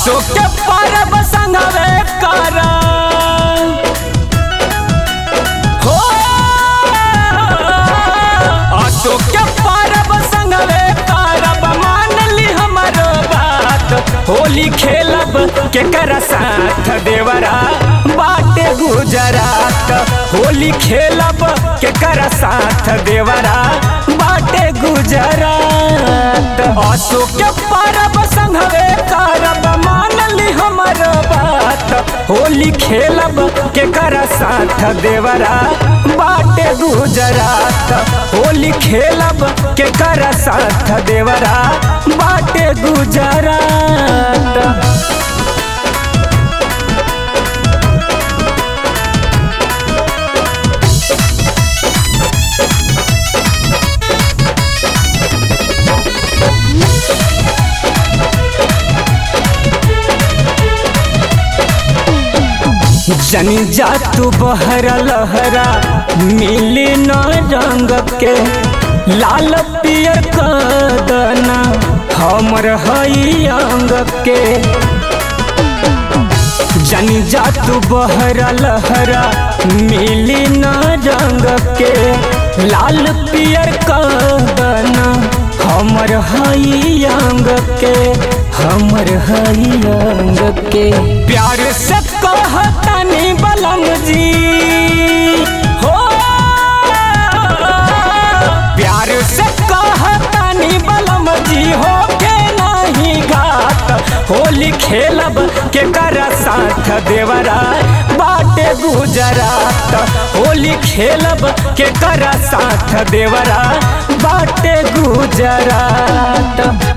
अशोक के परब संगवे कर हो अशोक के परब संगवे करब मान ली हमर बात होली खेलब केकर साथ देवरा बाटे गुजरात होली खेलब केकर साथ देवरा बाटे गुजरात अशोक के परब संगवे करब मान ली हमर बात होली खेलब केकर साथ देवरा बाटे गुजरात होली खेलब केकर साथ देवरा बाटे गुजरात जनी जा तू बहरा लहरा मिली न रंग के लाल पियर कदना हमर हई अंग के जनी जा तू बहरा लहरा मिली न रंग के लाल पियर कदना हमर हई अंग के हमर हई अंग के प्यार से कहतनी बलम जी हो प्यार से कहतनी बलम जी हो के नहीं घात होली खेलब के कर साथ देवरा बाटे गुजरात होली खेलब के कर साथ देवरा बाटे गुजरात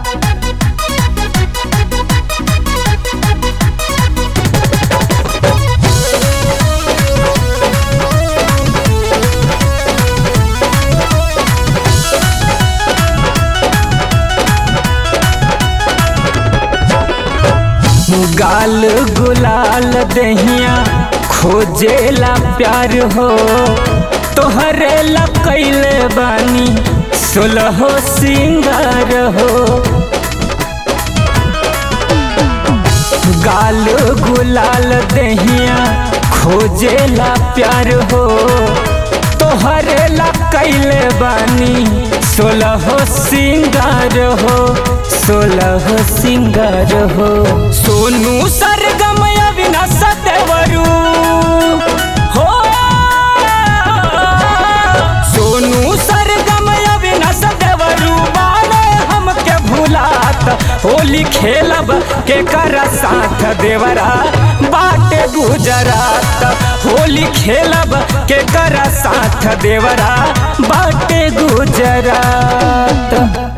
गाल गुलाल दहिया खोजेला प्यार हो तोहरे ला कैले बानी सोलहो सिंगार हो गाल गुलाल दहिया खोजेला प्यार हो तोहरे ला कैले बानी सोलहो सिंगार हो सोलह सिंगार हो सोनू सरगम अविनाश देवरू हो सोनू सरगम अविनाश देवरू बारे हमके भुलात होली खेलब के कर साथ देवरा बाटे गुजरात होली खेलब के कर साथ देवरा बाटे गुजरात